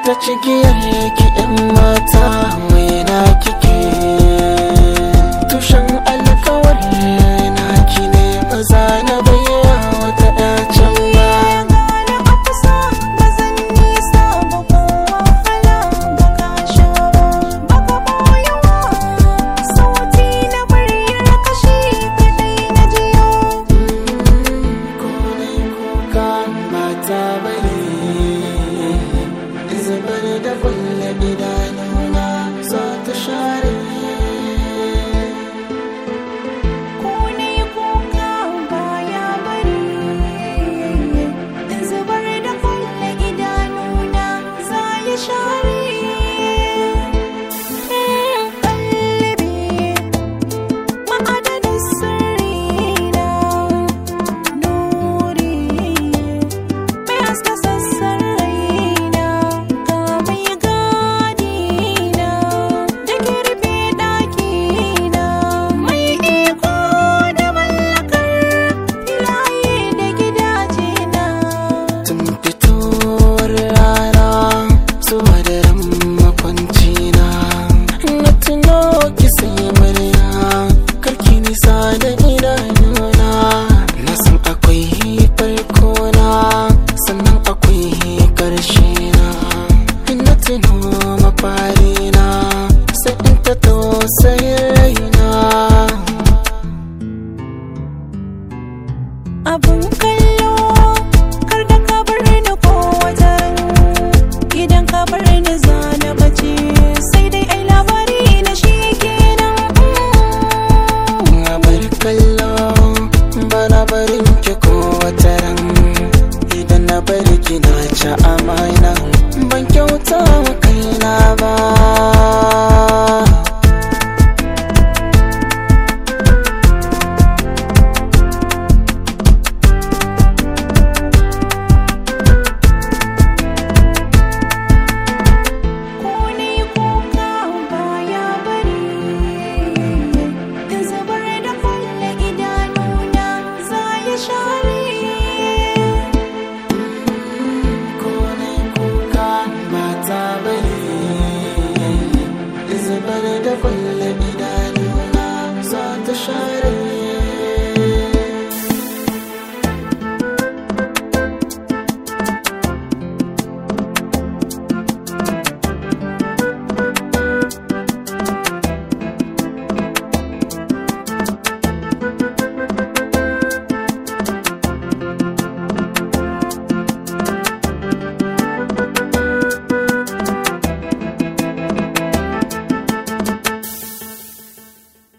ta cigiyar ki yan mata na kike tushen alkawar na ki ne maza na bayyana wata ɗacin ba gane a kusa ba zan nisa ba ko wahala ba ka sha ba ba ka boyewa sauti na muryar kashi kadai na jiyo Konai kuka mata bane zubar da kulle idanuna za ta share ko ne kuka baya bari in zubar da kwalle idanuna za ya share kalbi ma'adanin sirrina nuri mai haska sassan raina ga mai gadina da ke rufe ɗakina mai iko da mallakar filaye da gidajena tun fitowar rana zuwa daren makwancina na tuno ki sai murya karki nisa da idanuna na san akwai farko na sannan akwai karshe na na tuno mafari na sai in ta tausayin raina abun kallo kar da ka bar ni ko wajen idan ka bar ni zana bace sai dai ai labari na shi kenan Na bar kallo bana barin ki ko wata ran idan na bar ki na ci amana ban kyauta wa kaina ba ko ne kuka baya bari in zubar da kwalle idanuna za ya share ko na kuka mata bane zubar da kwallon